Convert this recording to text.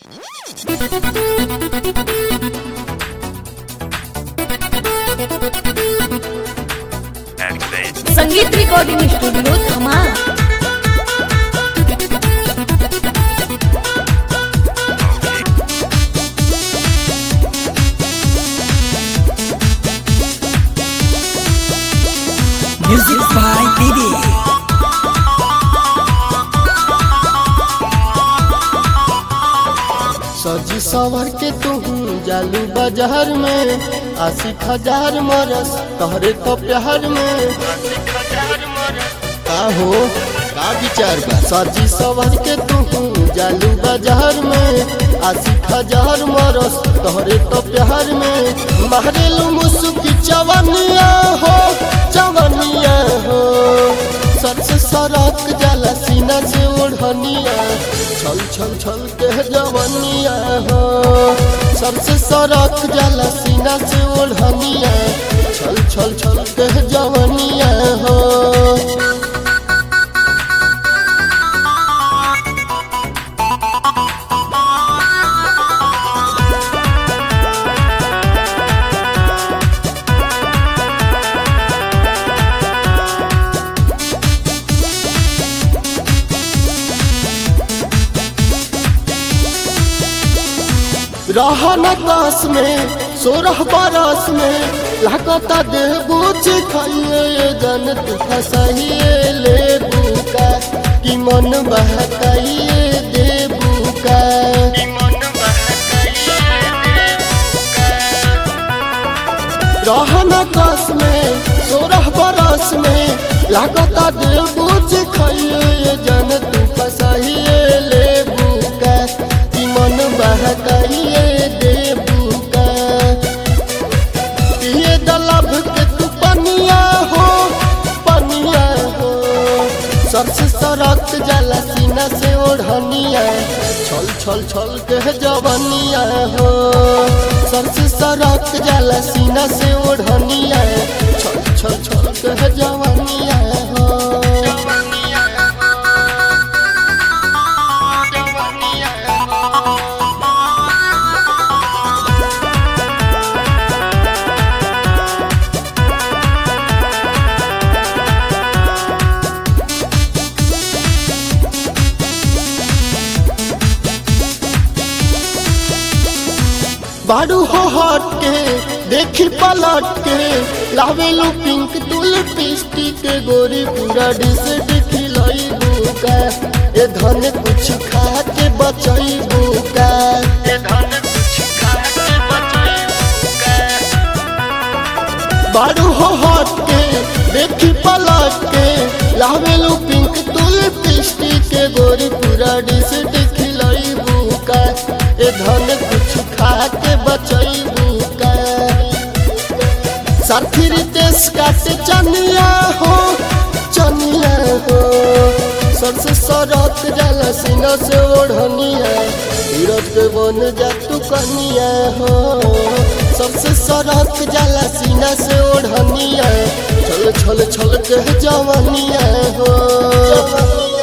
Activate. संगीत recording studio धमा Music by Didi. सजी सवर के तू जालू बाजार में आशिक हजार मरस तहरे तो प्यार में का हो का विचार बा सजी सवर के तू जालू बाजार में आशिक हजार मरस तहरे तो प्यार में महरेलू मुसुकी चवनिया हो चवनिया हो सर से सरक जाला सीना से ओढ़निया छल छल छल के जवनिया हो सर से सरक जाला सीना से ओढ़निया छल छल छल के जवनिया हो रहन काश में सोरह बरस में लागता देह बुझ खाइए जन तू फसहिए ले बुका कि मन बहकाइए दे बुका रहन काश में सोरह बरस में लागता देह बुझ खाइए जन तू फसहिए ले बुका कि मन बहकाइए देबू का पिए दलब के तू पनिया हो पनिया हो सर से सरक जाला सीना से ओढ़निया छल छल छल के जवनिया हो सर से सरक जाला सीना से ओढ़निया छल छल छल के जवनिया हो बारू हो हट के देखी पलट के लावेलू पिंक तू लिपस्टिक के गोरी पूरा डिस खिलाई बुका ए धन कुछ खा के बचई बुका ए धन कुछ खा के बचई बारू हो हट के देखी पलट के लावेलू पिंक तू लिपस्टिक के गोरी पूरा डिस खिलाई बुका ए धन कुछ खा के बचई बुका साथी रितेश काटे चनिया हो चनिया हो सर से सरक जाला सीना से ओढ़निया हीरज के बन जा तू कनिया हो सबसे सरक जाला सीना से ओढ़निया छल छल छल के जवनिया हो